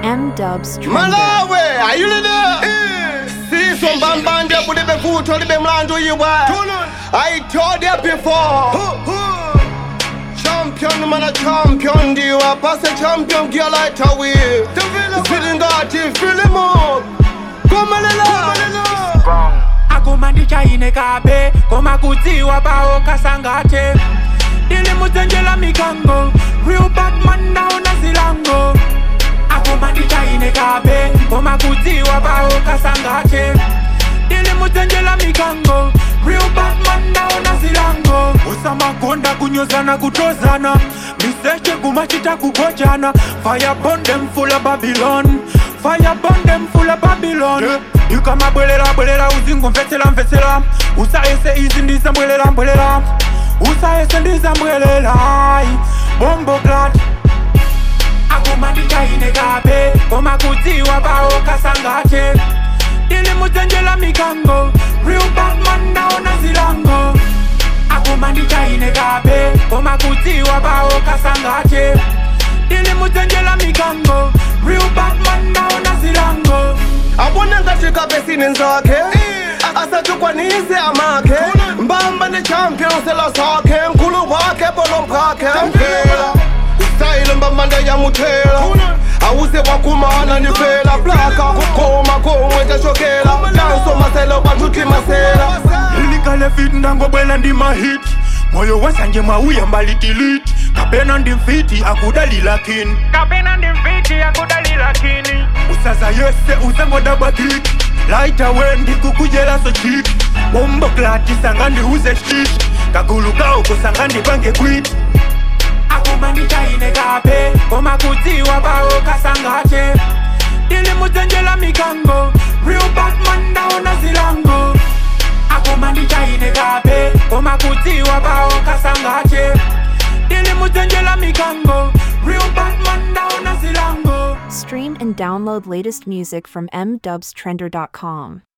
M Dubs Trender. malawi ayulile siso mbambande bulibe futho libe mlandu yiwe i told you before champion mana champion ndiwe pase champion gyalaitawi zilingati filimu komelela akumandi chaine kabe koma kudziwa bawo kasangate ndilimuzenjela mikango real batman naona zilango akumandi chaine kabe koma kudziwa bawo kasangate ndilimuzenjela mikango real batman naona zilango usamagonda kunyozana kutozana miseche kumachita kugojana fire burn them full of babylon fire burn them full of babylon ikamabwelela bwelela uzingomvetsela mvetsela usayese izi ndizambwelela mbwelela usayese ndizambwelela bombo glat akumandichaine kabe koma kudziwa bawo kasangate ndilimuzenjela mikango real batman naona zilango akumandichaine kabe koma kudziwa bawo kasangate ndilimuzenjela mikango real batman naona zilango abone ngati kabesini nzakhe asatukwanise amakhe mbamba ne champion sela sakhe nkulu wakhe bolo mphakhe mphela style mbambande yamuthela awuse wakumana nifela plaka kukoma komwe tashokela danso maselo bathuthi masela ilikale fit ndangobwela ndimahit moyo wasanje mwauya mbalitiliti kapena ndimfiti akudalila kini kapena ndimfiti akudalila kini usaza yese usangodabwa kiki laita we ndikukujela so chiki bombo klati sanga ndiuze shiti kagulu kao kusanga ndipange kwiti akumandichaine kape koma kudziwa bawo kasangate ndilimuzenjela mikango real batman ndaona zilango akumandichaine kape koma kudziwa bawo kasangate ndilimuzenjela mikango real batman ndaona zilango Stream and download latest music from mdubstrender.com.